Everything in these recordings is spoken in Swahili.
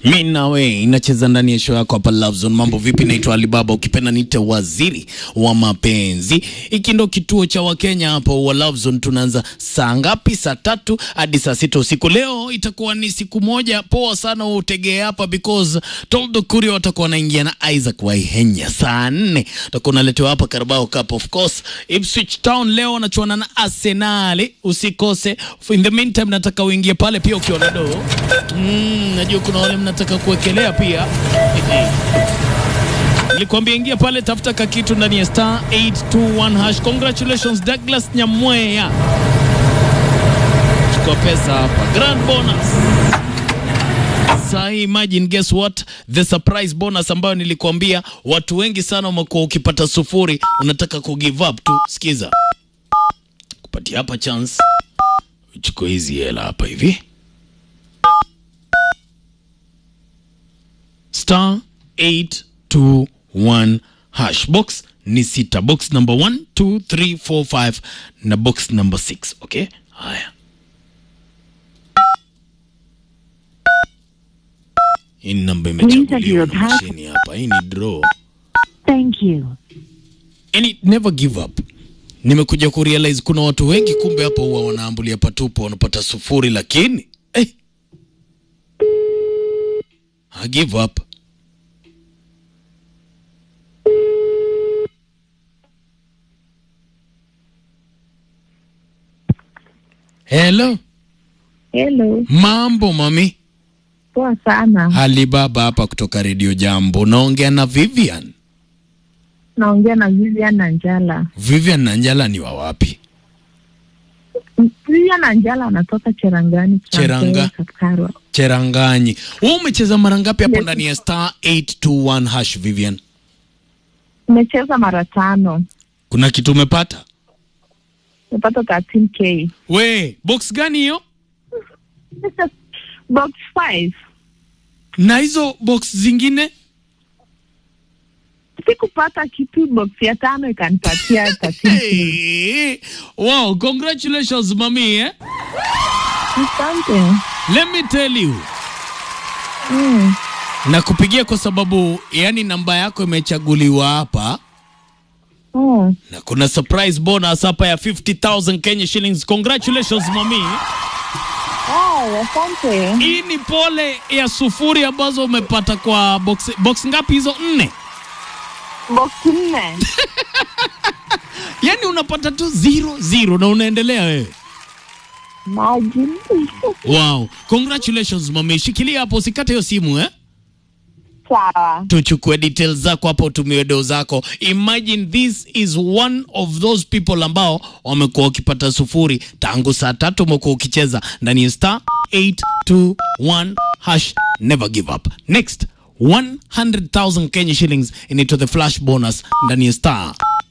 Mi nawe inacheza ndani ya show yako hapa Love Zone. Mambo vipi? Naitwa Alibaba, ukipenda niite waziri wa mapenzi. Hiki ndo kituo cha Wakenya hapo wa Love Zone. Tunaanza saa ngapi? Saa tatu hadi saa sita usiku. Leo itakuwa ni siku moja poa sana, utegee hapa because Toldo Kurio watakuwa wanaingia na Isaac Waihenya saa nne utakuwa unaletewa hapa Carabao Cup of course. Ipswich Town leo wanachuana na Arsenal, usikose. In the meantime, nataka uingie pale pia ukiwa na doo Mm, najua kuna wale mnataka kuwekelea pia. Nilikwambia ingia pale, tafuta kakitu ndani ya star 821 hash. Congratulations Douglas Nyamweya, chukua pesa hapa, grand bonus Sahi, imagine guess what, the surprise bonus ambayo nilikwambia watu wengi sana wamekuwa ukipata sufuri, unataka ku give up tu. Sikiza, kupatia hapa chance, uchukue hizi hela hapa hivi star 821 hash box ni sita box number 1 2 3 4 5 na box number 6 okay haya hii ni namba imechaguliwa na mashini hapa hii ni draw Thank you. yani never give up nimekuja kurealize kuna watu wengi kumbe hapo huwa wanaambulia patupo wanapata sufuri lakini eh, I give up Hello, Hello. mambo mami. Poa sana. Alibaba hapa kutoka Radio Jambo. Naongea na Vivian. Naongea na Vivian Nanjala. Vivian Nanjala ni wa wapi? Vivian Nanjala anatoka Cherangani. Cheranga. Kapkarwa. Cheranganyi. Wewe umecheza mara ngapi hapo Yes. ndani ya star 821 hash Vivian? Nimecheza mara tano. Kuna kitu umepata? Nimepata 13k. We, box gani hiyo? Box 5. Na hizo box zingine? Sikupata kitu, box ya tano ikanipatia 13k. Hey, wow, congratulations mami eh? Asante. Let me tell you. Mm. Nakupigia kwa sababu yani namba yako imechaguliwa hapa Oh. na kuna surprise bonus hapa ya 50,000 Kenya shillings. Congratulations mami. Oh, asante. Hii ni pole ya sufuri ambazo umepata kwa box, box ngapi hizo? Nne. Box 4. Yani unapata tu zero zero na unaendelea wewe. Maji. Wow, congratulations mami. Shikilia hapo, usikate hiyo simu eh. Sawa. tuchukue details zako hapo, utumie doo zako. Imagine this is one of those people ambao wamekuwa wakipata sufuri tangu saa tatu, umekuwa ukicheza ndani ya star 821 hash. Never give up. Next 100,000 Kenya shillings inaitwa the flash bonus ndani ya star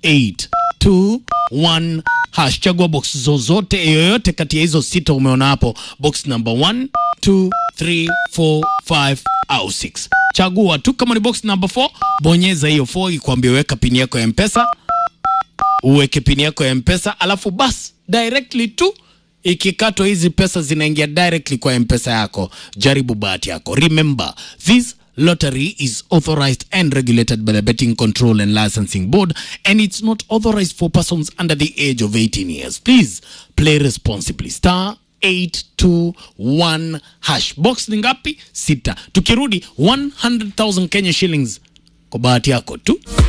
821 hash. Chagua box zozote yoyote kati ya hizo sita umeona hapo, box number 1 2 3 4 5 au 6. Chagua tu, kama ni box number 4 bonyeza hiyo 4 ikwambie weka pini yako ya mpesa, uweke pini yako ya mpesa, alafu bas directly tu ikikatwa hizi pesa zinaingia directly kwa mpesa yako. Jaribu bahati yako. Remember this lottery is authorized and regulated by the Betting Control and Licensing Board and it's not authorized for persons under the age of 18 years. Please play responsibly. Star 821 hash. Box ni ngapi? Sita. Tukirudi 100,000 Kenya shillings kwa bahati yako tu.